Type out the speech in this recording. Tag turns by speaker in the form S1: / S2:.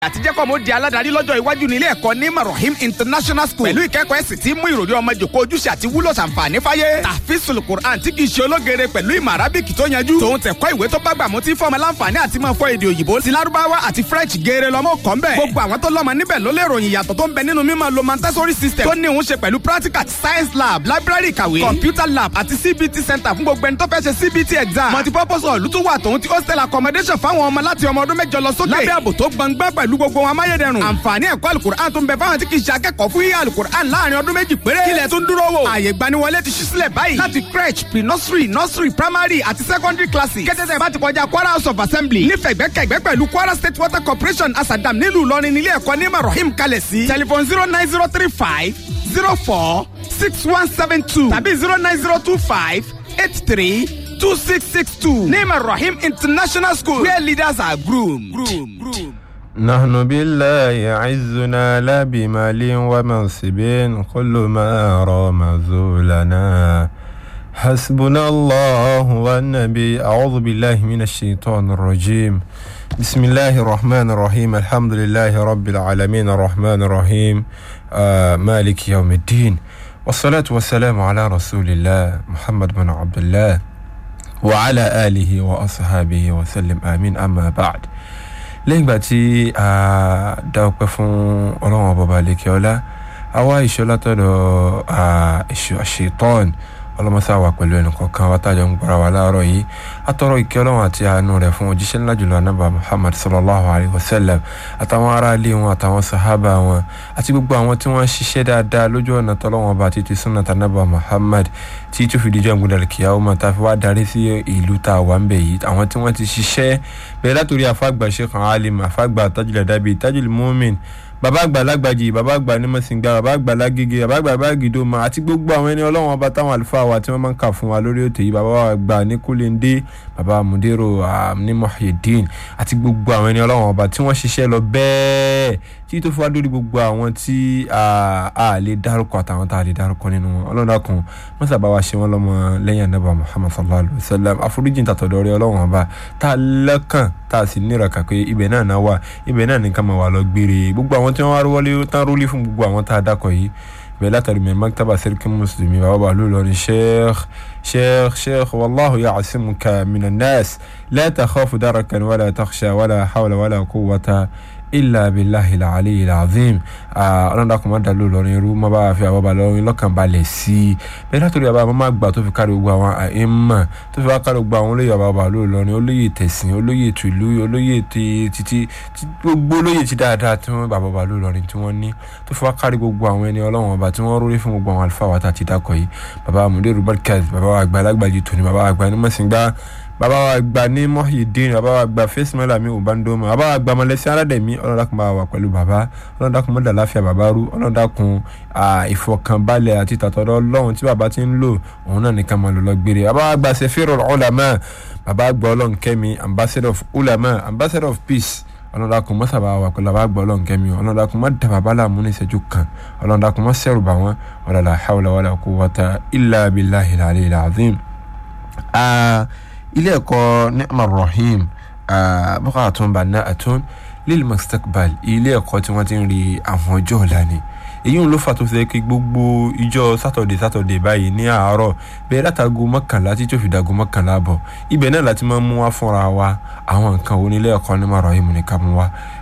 S1: àtijọ́ kọ́ mo di aládàárí lọ́jọ́ iwájú ní ilé ẹ̀kọ́ ní marahim international school pẹ̀lú ìkẹ́kọ̀ọ́ ẹ̀sìn tí mú ìròrí ọmọ jòkó ojúṣe àti wúlò ṣàǹfààní fáyé tàfíìsùl quran tí kì í ṣe ológere pẹ̀lú ìmọ̀ arábìkì tó yanjú tòun tẹ̀kọ́ ìwé tó bá gbà mú tí fọmọ láǹfààní àti máa fọ èdè òyìnbó ti lárúbáwá àti french geere lọ́mọ kọ́ ńbẹ̀ gbogbo àwọn tó lọ́mọ níbẹ̀ ló lè ròyìn ìyàtọ̀ tó ń bẹ nínú mímọ̀ lo montessori system tó ní òun ṣe pẹ̀lú practical science lab library ìkàwé computer lab àti cbt center fún gbogbo ẹni tó fẹ́ ṣe cbt exam multipurpose hall tó wà tòun ti hostel accommodation fáwọn ọmọ láti ọmọ ọdún mẹ́jọ lọ sókè lábẹ́ ààbò tó gbọngbọ́n pẹ̀lú gbogbo wọn amáyédẹrùn àǹfààní ẹ̀kọ́ alukur'an tó ń bẹ fáwọn tí kì í ṣe akẹ́kọ̀ọ́ fún yíyá alukur'an láàrin ọdún méjì péré kílẹ̀ tó ń dúró wò ààyè gbaniwọlé ti ṣí sílẹ̀ báyìí láti crèche pre nursery nursery primary àti secondary classes kẹ́tẹ́tẹ́ bá ti kọjá kwara house of assembly nífẹ̀ẹ́ gbẹ́kẹ̀gbẹ́ pẹ̀lú kwara state water corporation asadam nílùú ìlọrin nílé ẹ̀kọ́ ní marahim kalẹ̀ sí telephone zero nine zero three five zero four six one seven two tàbí zero nine zero two five eight three two six six two ní marahim international school where leaders are groomed. groomed. groomed.
S2: نحن بالله عزنا لا بمال ومنصب كل ما رام زولنا حسبنا الله والنبي أعوذ بالله من الشيطان الرجيم بسم الله الرحمن الرحيم الحمد لله رب العالمين الرحمن الرحيم آه مالك يوم الدين والصلاة والسلام على رسول الله محمد بن عبد الله وعلى آله وأصحابه وسلم آمين أما بعد lẹ́yìn ìgbà tí a dá ọpẹ́ fún ọlọ́run ọba balẹ̀kẹ́ ọlá àwa ìṣọ́ látọ̀dọ̀ àṣetọ́n ọlọ́mọsá wà pẹ̀lú ẹnìkọ̀ọ̀kan wa tájọ ń gbára wa láàárọ̀ yìí atọ́rọ̀ ìkẹ́ ọlọ́run àti àánú rẹ̀ fún òjíṣẹ́ ńlá jùlọ anábà muhammad sallallahu alayhi wa sallam àtàwọn ará ilé wọn àtàwọn sahaba wọn àti gbogbo àwọn tí wọ́n ṣiṣẹ́ dáadáa lójú ọ̀nà tọ́lọ́wọ́n ọba títí sunnat anábà muhammad tí tó fi dijọ́ ìgbìdàlẹ̀ kìyàwó máa ta fi wá darí sí ìlú tá a wà ń bẹ̀ yìí àwọn tí wọ́n ti ṣiṣẹ́ bẹ̀rẹ̀ látòrí afágbà sheikh alim afágbà tajul adabi tajul mumin bàbá àgbà lágbàjì bàbá àgbà nímọ̀sìngbà bàbá àgbà lágége bàbá àgbà báàgìdó ma àti gbogbo àwọn ẹni ọlọ́wọ́n ọba táwọn àlùfáà wa tí wọ́n máa ń kà fún wa lórí òtò yìí bàbá àgbà ní kúlẹ̀ndé bàbá mudero ní mohideen àti gbogbo àwọn ẹni ọlọ́wọ́n ọba tí wọ́n ṣiṣẹ́ lọ bẹ́ẹ̀ tí tó fi wá lórí gbogbo àwọn tí a lè dárúkọ àtàwọn tá a lè dárúkọ nínú wọn ọlọ́dàkùn mọ́sàbá wa ṣe wọ́n lọ́mọ lẹ́yìn anábà muhammad sallallahu alayhi wa sallam àforíjì tàtọ̀dọ̀ rẹ ọlọ́wọ́n ọba tá a lẹ́kàn tá a sì nírọ̀kà pé ibẹ̀ náà náà wà ibẹ̀ náà nìkan máa wà lọ gbére gbogbo àwọn tí wọ́n wá wọlé tán rólé fún gbogbo àwọn tá a dákọ̀ yìí bẹ́ẹ̀ látàrí mi maktaba sirki muslimi bàbá bàálù lọ́rin sheikh sheikh sheikh wallahu ya'simuka minan nas la takhafu darakan wala takhsha wala hawla wala quwwata illa billahi al-ali al-azim ọlọ́dà kò má dàlú lọ́rin irú má bá fi àwọn balẹ̀ ọ̀rin lọ́kàn balẹ̀ sí i bẹ́ẹ̀ látòrí àbá má gbà tó fi kárí gbogbo àwọn àìmọ̀ tó fi wá kárí gbogbo àwọn olóyè àbá balẹ̀ lọ́rin olóyè tẹ̀sìn olóyè tìlú olóyè títí gbogbo olóyè ti dáadáa tí wọ́n bàbá balẹ̀ lọ́rin tí wọ́n ní tó fi wá kárí gbogbo àwọn ẹni ọlọ́wọ́n ọba tí wọ́n rórí fún gbogbo àwọn àlùfáà wa tá a ti dákọ̀ yìí bàbá amúdé rubalkaz bàbá àgbà alágbàjì tòní bàbá àgbà ní mọ̀sìngbà bàbá wa gba ní Muhyiddin bàbá wa gba fẹsímẹ́lá mi ò bá ń dọ́mọ bàbá wa gba mọ̀lẹ́sí aládẹ̀mí ọlọ́dàkùn bá wà pẹ̀lú bàbá ọlọ́dàkùn mọ́dà láfíà bàbá rú ọlọ́dàkùn ìfọkànbalẹ̀ àti tàtọ̀dọ̀ ọlọ́run tí bàbá ti ń lò òun náà nìkan máa lò lọ gbére bàbá wa gba sefirul ulama bàbá gba ọlọ́run kẹ́mi ambassador of ulama ambassador of peace ọlọ́dàkùn mọ́ sábà wà pẹ̀lú bàbá gbọ́ ọlọ́run kẹ́mi ọlọ́dàkùn mọ́ dà bàbá làmú ní ìṣẹ́jú kan ọlọ́dàkùn mọ́ sẹ́rù bà wọ́n wala hawla wala quwwata illa billahi al-aliyyil azim ilé ẹ̀kọ́ ni'mar rahim bukatun bana'atun lil mustaqbal ilé ẹ̀kọ́ tí wọ́n ti ń rí àwọn ọjọ́ ọ̀la ni èyí ń ló fà tó fi kí gbogbo ìjọ sátọ̀dẹ̀ sátọ̀dẹ̀ báyìí ní àárọ̀ bẹ́ẹ̀ látago mọ́kànlá tí tó fi dago mọ́kànlá bọ̀ ibẹ̀ náà láti máa mú wá fúnra wa àwọn nǹkan wo nílé ẹ̀kọ́ ni'mar rahim ní ká mú wá